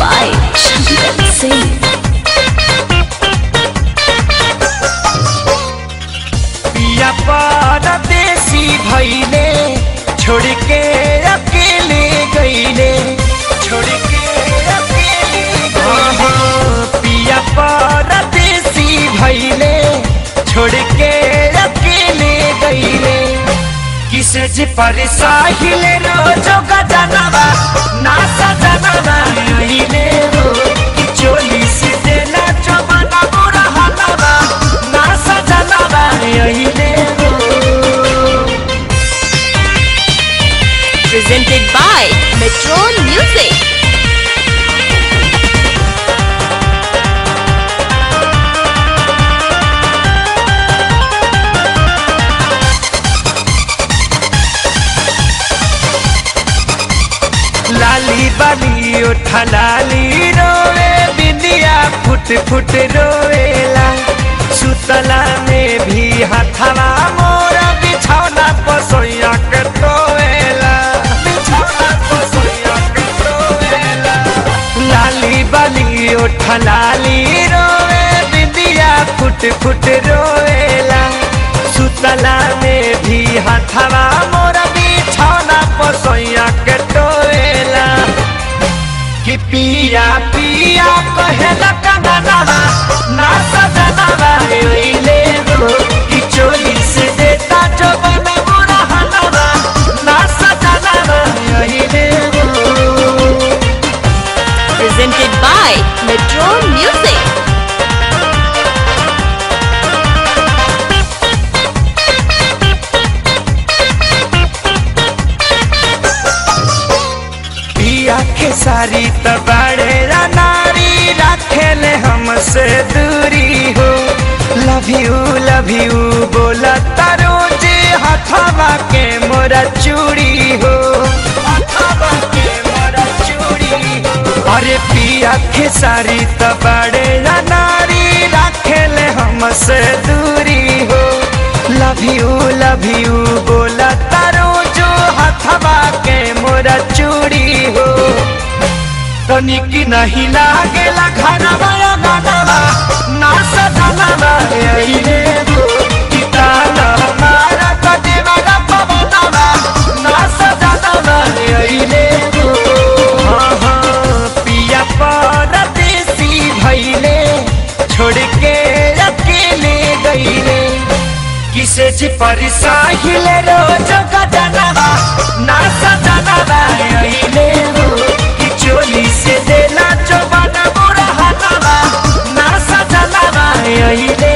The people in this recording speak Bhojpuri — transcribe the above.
by Shankar Singh. पिया परदेसी भैले छोड़ के अकेले गईले छोड़ के अकेले गईले पिया परदेसी भैले छोड़ के अकेले गईले किसे जी पर साहिल रोजो गजनवा ना सजनवा आइले हो कि चोली से देला चमना बुरा हलवा ना सजनवा आइले हो Presented by Metro Music. लाली बाली उठा लाली रोवे बिंदिया फुट फुट रोवेला सुतला में भी हथवा मोरा बिछौना पसोया के टोवेला बिछौना पसोया के टोवेला लाली बाली उठा लाली रोवे बिंदिया फुट फुट रोवेला सुतला में भी हथवा मोरा बिछौना पसोया के टोवेला कि पिया पिया कहेला कंगनवा ना सजनवा ओइले हो कि चोरी से देता जो बना बुरा हलवा ना सजनवा ओइले हो Presented by Metro Music. पिया के सारी तबाड़े नारी रखेले हमसे दूरी हो लव यू लव यू बोला तारो जे हथवा के मोरा चूड़ी हो हथवा के मोरा चूड़ी हो अरे पिया के सारी तबाड़े नारी रखेले हमसे दूरी हो लव यू लव यू बोला तारो जो हथवा के मोरा चूड़ी हो तनिक नहीं लागेला घरवा गानवा ना सजनवा अइले हो कि ताना मारा कदेवा गा पवनवा ना सजनवा अइले हो हाँ हाँ पिया परदेसी भइले छोड़ के अकेले गईले किसे जी पर साहिल रोज गजनवा ना सजनवा अइले हो कि चोली से देला चोबन बुरा हलवा ना सजनवा अइले